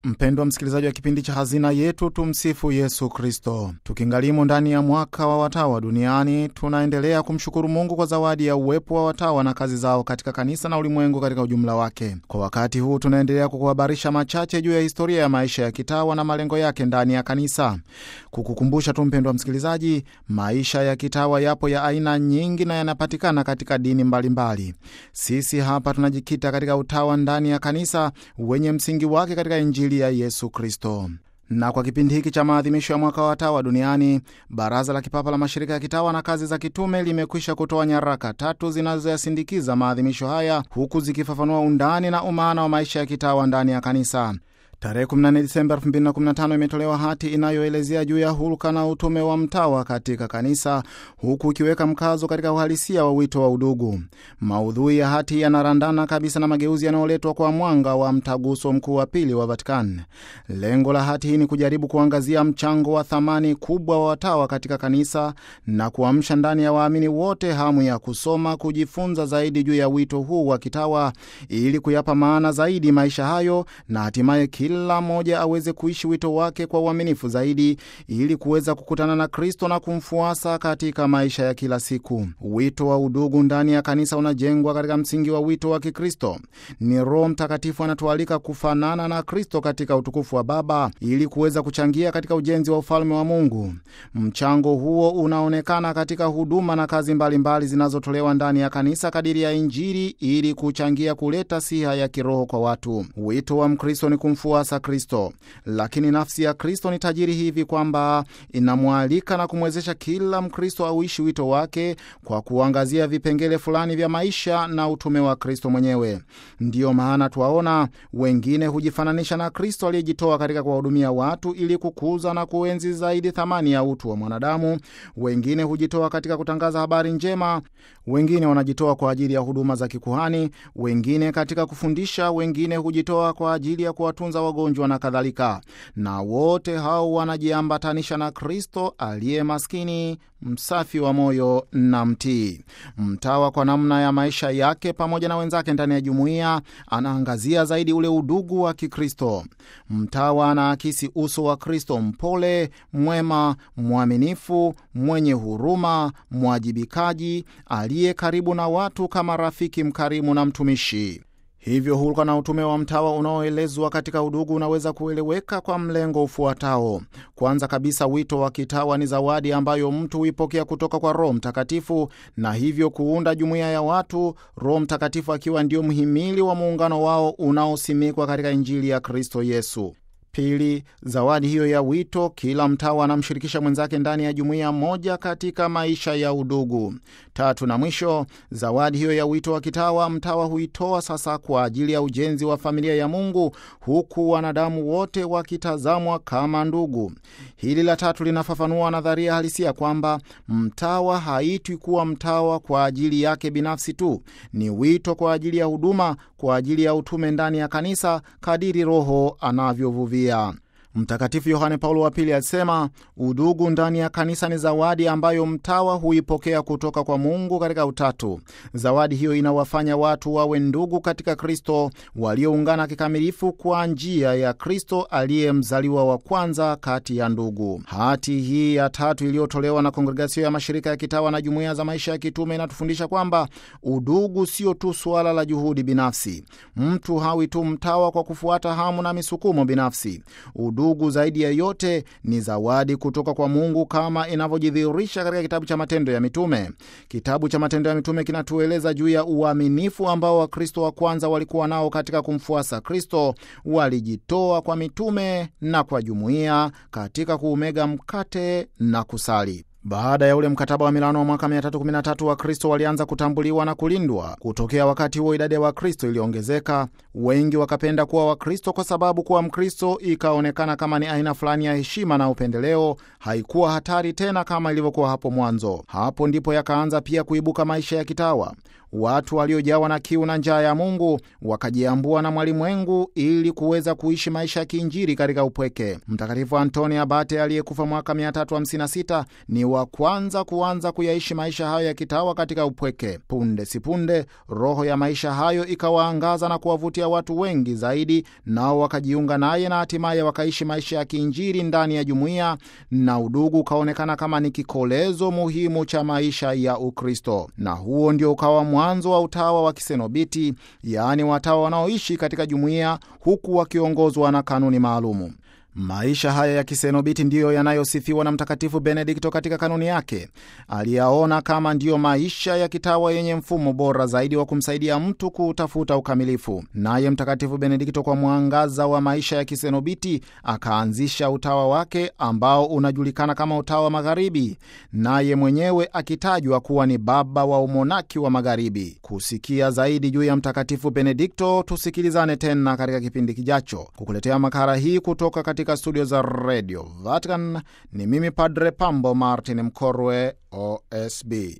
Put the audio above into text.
Mpendwa msikilizaji wa kipindi cha Hazina Yetu, tumsifu Yesu Kristo. Tukingalimo ndani ya mwaka wa watawa duniani, tunaendelea kumshukuru Mungu kwa zawadi ya uwepo wa watawa na kazi zao katika kanisa na ulimwengu katika ujumla wake. Kwa wakati huu, tunaendelea kukuhabarisha machache juu ya historia ya maisha ya kitawa na malengo yake ndani ya kanisa, kukukumbusha tu mpendwa msikilizaji, maisha ya kitawa yapo ya aina nyingi na yanapatikana katika dini mbalimbali mbali. Sisi hapa tunajikita katika utawa ndani ya kanisa wenye msingi wake katika Injili ya Yesu Kristo. Na kwa kipindi hiki cha maadhimisho ya mwaka wa watawa duniani, Baraza la Kipapa la Mashirika ya Kitawa na Kazi za Kitume limekwisha kutoa nyaraka tatu zinazoyasindikiza maadhimisho haya, huku zikifafanua undani na umaana wa maisha ya kitawa ndani ya kanisa. Tarehe 14 Disemba 2015 imetolewa hati inayoelezea juu ya hulka na utume wa mtawa katika kanisa, huku ikiweka mkazo katika uhalisia wa wito wa udugu. Maudhui ya hati yanarandana kabisa na mageuzi yanayoletwa kwa mwanga wa mtaguso mkuu wa pili wa Vatican. Lengo la hati hii ni kujaribu kuangazia mchango wa thamani kubwa wa watawa katika kanisa na kuamsha ndani ya waamini wote hamu ya kusoma, kujifunza zaidi juu ya wito huu wa kitawa ili kuyapa maana zaidi maisha hayo na hatimaye kila mmoja aweze kuishi wito wake kwa uaminifu zaidi ili kuweza kukutana na Kristo na kumfuasa katika maisha ya kila siku. Wito wa udugu ndani ya kanisa unajengwa katika msingi wa wito wa Kikristo. Ni Roho Mtakatifu anatualika kufanana na Kristo katika utukufu wa Baba ili kuweza kuchangia katika ujenzi wa ufalme wa Mungu. Mchango huo unaonekana katika huduma na kazi mbalimbali zinazotolewa ndani ya kanisa kadiri ya Injili ili kuchangia kuleta siha ya kiroho kwa watu. Wito wa Mkristo ni kumfuasa Kristo, lakini nafsi ya Kristo ni tajiri hivi kwamba inamwalika na kumwezesha kila Mkristo auishi wito wake kwa kuangazia vipengele fulani vya maisha na utume wa Kristo mwenyewe. Ndiyo maana twaona wengine hujifananisha na Kristo aliyejitoa katika kuwahudumia watu ili kukuza na kuenzi zaidi thamani ya utu wa mwanadamu. Wengine hujitoa katika kutangaza habari njema, wengine wanajitoa kwa ajili ya huduma za kikuhani, wengine katika kufundisha, wengine hujitoa kwa ajili ya kuwatunza wagonjwa na kadhalika, na wote hao wanajiambatanisha na Kristo aliye maskini, msafi wa moyo na mtii. Mtawa kwa namna ya maisha yake pamoja na wenzake ndani ya jumuiya anaangazia zaidi ule udugu wa Kikristo. Mtawa anaakisi uso wa Kristo, mpole, mwema, mwaminifu, mwenye huruma, mwajibikaji, aliye karibu na watu kama rafiki mkarimu na mtumishi. Hivyo hulka na utume wa mtawa unaoelezwa katika udugu unaweza kueleweka kwa mlengo ufuatao. Kwanza kabisa, wito wa kitawa ni zawadi ambayo mtu huipokea kutoka kwa Roho Mtakatifu na hivyo kuunda jumuiya ya watu, Roho Mtakatifu akiwa ndio mhimili wa muungano wao unaosimikwa katika Injili ya Kristo Yesu. Pili, zawadi hiyo ya wito, kila mtawa anamshirikisha mwenzake ndani ya jumuiya moja katika maisha ya udugu. Tatu na mwisho, zawadi hiyo ya wito wa kitawa, mtawa huitoa sasa kwa ajili ya ujenzi wa familia ya Mungu, huku wanadamu wote wakitazamwa kama ndugu. Hili la tatu linafafanua nadharia halisia kwamba mtawa haitwi kuwa mtawa kwa ajili yake binafsi tu, ni wito kwa ajili ya huduma, kwa ajili ya utume ndani ya kanisa kadiri Roho anavyovuvia. Mtakatifu Yohane Paulo wa Pili alisema udugu ndani ya kanisa ni zawadi ambayo mtawa huipokea kutoka kwa Mungu katika Utatu. Zawadi hiyo inawafanya watu wawe ndugu katika Kristo, walioungana kikamilifu kwa njia ya Kristo aliye mzaliwa wa kwanza kati ya ndugu. Hati hii ya tatu iliyotolewa na Kongregasio ya Mashirika ya Kitawa na Jumuiya za Maisha ya Kitume inatufundisha kwamba udugu sio tu suala la juhudi binafsi. Mtu hawi tu mtawa kwa kufuata hamu na misukumo binafsi. Udugu Udugu zaidi ya yote ni zawadi kutoka kwa Mungu kama inavyojidhihirisha katika kitabu cha Matendo ya Mitume. Kitabu cha Matendo ya Mitume kinatueleza juu ya uaminifu ambao Wakristo wa kwanza walikuwa nao katika kumfuasa Kristo. Walijitoa kwa mitume na kwa jumuiya katika kuumega mkate na kusali. Baada ya ule mkataba wa Milano wa mwaka 313 Wakristo walianza kutambuliwa na kulindwa. Kutokea wakati huo, idadi ya Wakristo iliongezeka. Wengi wakapenda kuwa Wakristo kwa sababu kuwa Mkristo ikaonekana kama ni aina fulani ya heshima na upendeleo, haikuwa hatari tena kama ilivyokuwa hapo mwanzo. Hapo ndipo yakaanza pia kuibuka maisha ya kitawa. watu waliojawa na kiu na njaa ya Mungu wakajiambua na mwalimwengu ili kuweza kuishi maisha ya kiinjili katika upweke. Mtakatifu Antoni Abate aliyekufa mwaka 356 ni wa kwanza kuanza kuyaishi maisha hayo ya kitawa katika upweke. Punde sipunde roho ya maisha hayo ikawaangaza na kuwavutia watu wengi zaidi, nao wakajiunga naye na hatimaye wakaishi maisha ya kiinjili ndani ya jumuiya, na udugu ukaonekana kama ni kikolezo muhimu cha maisha ya Ukristo, na huo ndio ukawa mwanzo wa utawa wa kisenobiti, yaani watawa wanaoishi katika jumuiya huku wakiongozwa na kanuni maalumu. Maisha haya ya kisenobiti ndiyo yanayosifiwa na Mtakatifu Benedikto katika kanuni yake. Aliyaona kama ndiyo maisha ya kitawa yenye mfumo bora zaidi wa kumsaidia mtu kuutafuta ukamilifu. Naye Mtakatifu Benedikto, kwa mwangaza wa maisha ya kisenobiti, akaanzisha utawa wake ambao unajulikana kama utawa wa Magharibi, naye mwenyewe akitajwa kuwa ni baba wa umonaki wa Magharibi. Kusikia zaidi juu ya Mtakatifu Benedikto, tusikilizane tena katika kipindi kijacho. Kukuletea makala hii kutoka katika studio za Radio Vatican ni mimi Padre Pambo Martin Mkorwe, OSB.